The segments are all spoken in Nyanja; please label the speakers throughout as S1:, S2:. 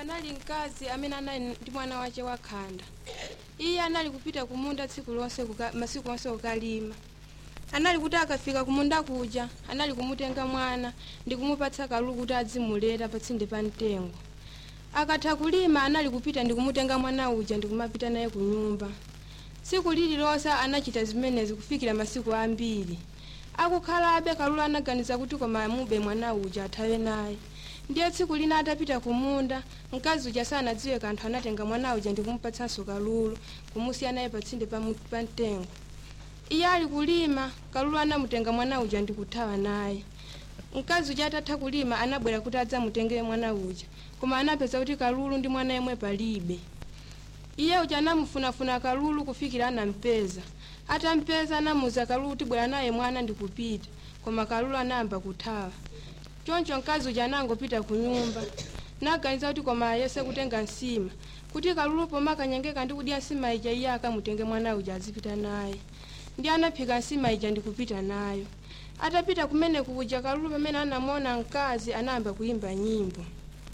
S1: panali mkazi amene anali ndi mwana wace wakhanda iye anali kupita kumunda tsiku lonse kuka, masiku onse kukalima anali kuti akafika kumunda kuja anali kumutenga mwana ndi kumupatsa kalulu kuti adzimulera patsinde pa mtengo akatha kulima anali kupita ndi kumutenga mwana uja ndi kumapita naye ku nyumba tsiku lililonse anachita zimenezi kufikira masiku ambiri akukhalabe kalulu anaganiza kuti koma amube mwana uja athawe naye ndiye tsiku lina atapita kumunda mkazi uja sanadziwe kanthu anatenga mwana uja ndi kumupatsanso kalulu kumusiya naye patsinde pa mu- pa mtengo iye ali kulima kalulu anamutenga mwana uja ndi kuthawa naye mkazi uja atatha kulima anabwera kuti adzamutengere mwana uja koma anapeza kuti kalulu ndi mwana yemwe palibe iye uja anamufunafuna kalulu kufikira anampeza atampeza anamuza kalulu kuti bwera naye mwana ndikupita koma kalulu anayamba kuthawa choncho mkazi uja anangopita ku nyumba naganiza kuti koma ayese kutenga nsima kuti kalulu poma akanyengeka ndi kudya nsima ija iye akamutenge mwana uja azipita naye ndi anaphika nsima ija ndikupita nayo atapita kumene kuja kalulu pamene anamuona mkazi anayamba kuyimba nyimbo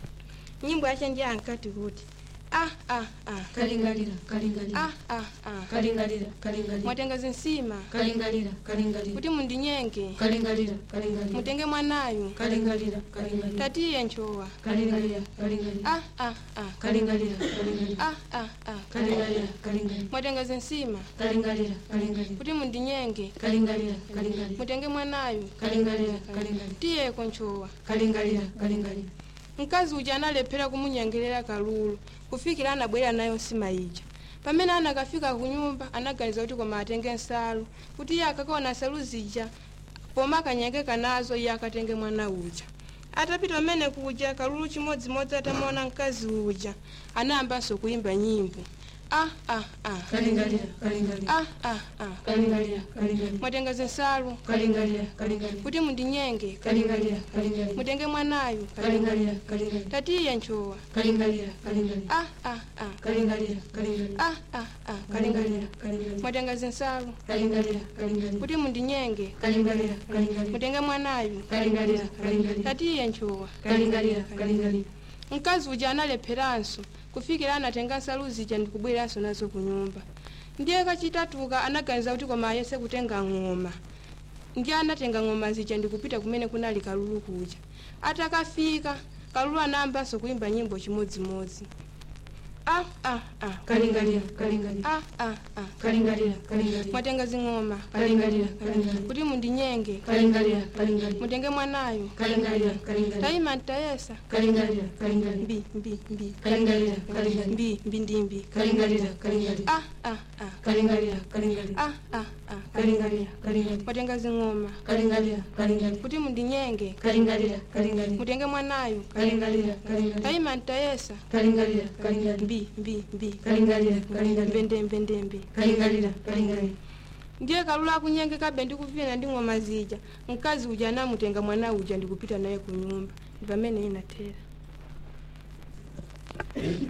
S1: nyimbo yace ndiye ankati kuti ah ah ah
S2: kalingalira kalingalira
S1: ah ah ah
S2: kalingalira kalingalira
S1: mwatenga zinsima
S2: kalingalira kalingalira
S1: kuti mundinyenge
S2: kalingalira kalingalira
S1: mutenge mwanayu
S2: kalingalira kalingalira
S1: tatiye nchowa
S2: kalingalira kalingalira
S1: ah ah ah
S2: kalingalira kalingalira
S1: ah ah ah
S2: kalingalira kalingalira
S1: mwatenga zinsima
S2: kalingalira kalingalira
S1: kuti mundinyenge
S2: kalingalira kalingalira
S1: mutenge mwanayu
S2: kalingalira kalingalira
S1: tiyeko nchowa
S2: kalingalira kalingalira
S1: mkazi uja analephera kumunyengerera kalulu kufikira anabwera nayo nsima ija pamene anakafika ku nyumba anaganiza kuti koma atenge nsalu kuti iye akakaona nsalu zija poma akanyengeka nazo iye akatenge mwana uja atapita pamene kuja kalulu chimodzimodzi atamaona mkazi uja anayambanso kuyimba nyimbo ah ah ah
S2: kalingalira kalingalira
S1: ah ah ah
S2: kalingalira kalingalira
S1: mwatenga zinsalu
S2: kalingalira kalingalira
S1: kuti mundinyenge
S2: kalingalira kalingalira
S1: mutenge mwanayu
S2: kalingalira kalingalira
S1: tatiye nchowa
S2: kalingalira kalingalira
S1: ah ah ah
S2: kalingalira kalingalira
S1: ah ah ah
S2: kalingalira kalingalira
S1: mwatenga zinsalu
S2: kalingalira kalingalira
S1: kuti mundinyenge
S2: kalingalira kalingalira
S1: mutenge mwanayu
S2: kalingalira kalingalira
S1: tatiye nchowa
S2: kalingalira kalingalira
S1: mkazi uja analepheranso kufikira anatenga nsalu zija ndikubweranso nazo ku nyumba ndiye kachitatuka anaganiza kuti koma ayese kutenga ng'oma ndiye anatenga ng'oma zija ndikupita kumene kunali kalulu kuja atakafika kalulu anayambanso kuyimba nyimbo chimodzimodzi ah ah ah
S2: kalingalira kalingalira
S1: ah ah ah
S2: kalingalira kalingalira
S1: mwatenga zing'oma
S2: kalingalira kalingalira
S1: kuti mundinyenge
S2: kalingalira kalingalira
S1: mutenge mwanayu
S2: kalingalira kalingalira
S1: tayima ntayesa
S2: kalingalira kalingalira
S1: mbi mbi mbi
S2: kalingalira kalingalira
S1: mbi mbi ndimbi
S2: kalingalira kalingalira
S1: ah ah ah
S2: kalingalira kalingalira
S1: ah ah ah
S2: kalingalira kalingalira
S1: mwatenga zing'oma
S2: kalingalira kalingalira
S1: kuti mundinyenge
S2: kalingalira kalingalira
S1: mutenge mwanayu
S2: kalingalira kalingalira
S1: tayima ntayesa
S2: kalingalira kalingalira
S1: mbi mbi mbi
S2: kalingalira kalingalira
S1: mbendembe ndembe
S2: kalingalira kalingalira
S1: ndiye kalulu akunyengekabe ndikupita ndi ng'oma zija mkazi uja anamutenga mwana uja ndikupita naye ku nyumba ndi pamene inathera